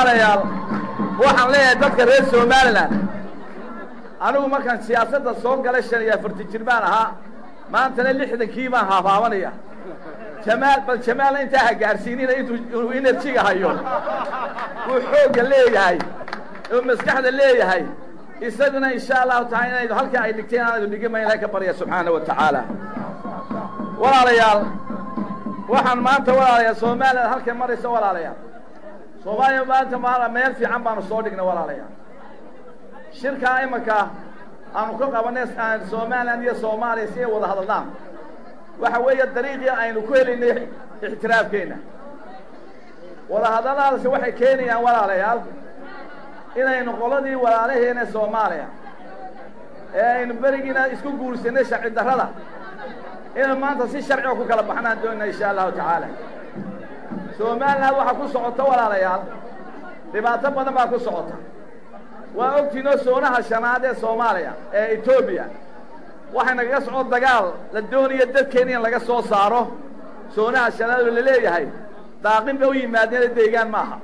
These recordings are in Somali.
walaalayaal waxaan leeyahay dadka reer somalilan anigu markaan siyaasadda soo galay shan iyo afarti jir baan ahaa maantana lixdankii baan haafaabanaya jamaal bal jamaalna intaa ha gaarsiinina intuu enerjiga hayo uu xoogga leeyahay uu maskaxda leeyahay isaguna insha allahu taala inaydu halkaa ay dhigteen aanaydu dhigima ilahay ka barya subxaana wa tacaala walaalayaal waxaan maanta walaalayaal somalilan halkay marayso walaalayaal soomaaliya maanta maala meel fiican baanu soo dhignay walaalayaal shirkaa imanka aanu ka qabanay somalilan iyo soomaaliya si ay wada hadalnaan waxa weeye dariiqii aynu ku helaynay ixtiraafkeenna wadahadalladaasi waxay keenayaan walaalayaal inaynu qoladii walaalaheena soomaaliya ee aynu berigiina isku guursanay sharci darrada inaynu maanta si sharciga ku kala baxnaan doonina insha allahu tacaala somalilan waxaa ku socota walaalayaal dhibaato badan baa ku socota waa ogtiinoo soonaha shanaad ee soomaaliya ee etoobiya waxay nagaga socdo dagaal la doonayo dadkeena in laga soo saaro soonaha shanaad oo laleeyahay daaqin bay u yimaadeen deegaan maaha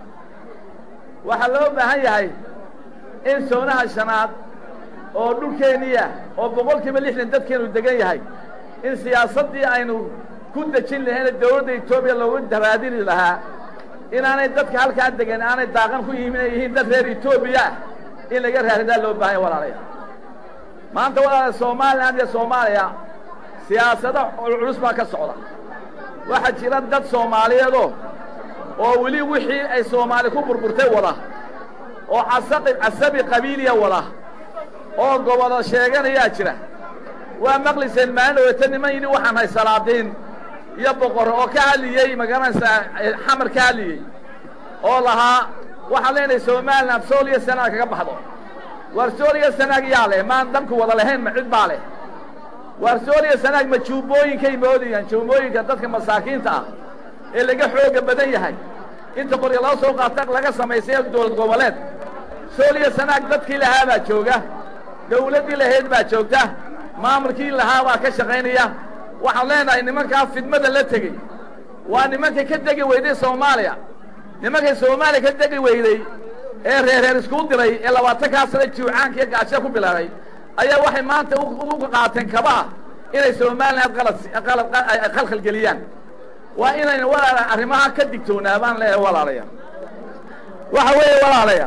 waxaa loo baahan yahay in soonaha shanaad oo dhulkeeniya oo boqol kiiba lixdan dadkeenu degan yahay in siyaasaddii aynu ku dejin lahayn dawladda etoobiya loogu daraadini lahaa inaanay dadka halkaa degan aanay daaqan ku yihiin inay yihiin dad reer etoobiya in laga raaridaa loo baahanya walaalaya maanta walaala somalilan iyo soomaaliya siyaasado culculus baa ka socda waxaa jira dad soomaaliyeedoo oo weli wixii ay soomaali ku burburtay wada oo casaqi casabi qabiiliya wada oo gobodo sheeganayaa jira waa maqliseen maalin dhaweyta niman yidhi waxaan hay salaadiin iyo boqor oo ka hadliyey magaranaysaa xamar ka hadliyey oo lahaa waxaan leenahay somalilan sool iyo sanaag kaga baxdo waar sool iyo sanaag yaa leh maan danku wada lahayn ma cid baa leh waar sool iyo sanaag ma juubooyinkay moodayaan juubooyinka dadka masaakiinta ah ee laga xooga badan yahay inta qorya loo soo qaata laga samaysay dowlad goboleed sool iyo sanaag dadkii lahaa baa jooga dawladdii lahayd baa joogta maamulkii lahaa baa ka shaqaynaya waxaan leenahay nimankaa fidmada la tegey waa nimankay ka degi weyday soomaaliya nimankay soomaaliya ka degi weyday ee reerreer iskuu diray ee labaatankaa sana jiwcaanka iyo gaasha ku bilaabay ayaa waxay maanta uga qaateen kabaha inay somalilan khalkhal geliyaan waa inaynu walaala arrimaha ka digtoonaa baan leeyahay walaalaya waxa weeye walaalaya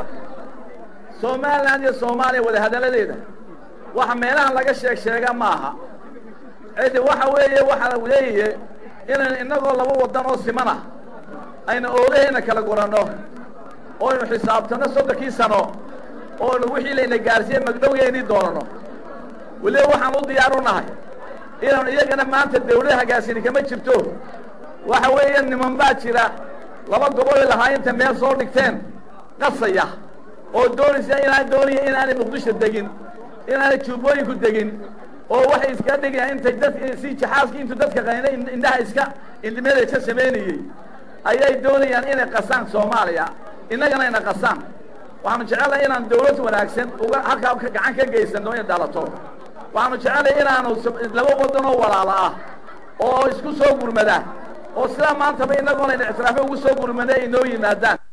somalilan iyo soomaaliya wadahadalladeeda waxa meelahan laga sheeg sheega ma aha cidi waxa weeye waxaa leeyaye inaynu innagoo laba waddan oo siman ah aynu oolahayna kala guranno oynu xisaabtanno soddonkii sano oonu wixii layna gaarsiiye magdhowgeennii doonanno weliba waxaan u diyaar u nahay inaanu iyagana maanta dawlada hagaasini kama jirto waxa weeye niman baa jira laba gobol ay lahaa inta meel soo dhigteen qasaya oo doonaysa inaan doonaya inaanay muqdisho degin inaanay juubooyinku degin oo waxay iska dhigayaan intay dad si jaxaaskii intuu dadka qayna indhaha iska indhimada iska samaynayey ayay doonayaan inay qasaan soomaaliya innagana ina qasaan waxaanu jecelnahay inaan dawlad wanaagsan uga halkaa gacan ka geysano inay dhalato waxaanu jecelnahay inaanu laba waddan oo walaala ah oo isku soo gurmada oo sidaa maantaba inagoona ina ictiraafe ugu soo gurmada ay inoo yimaadaan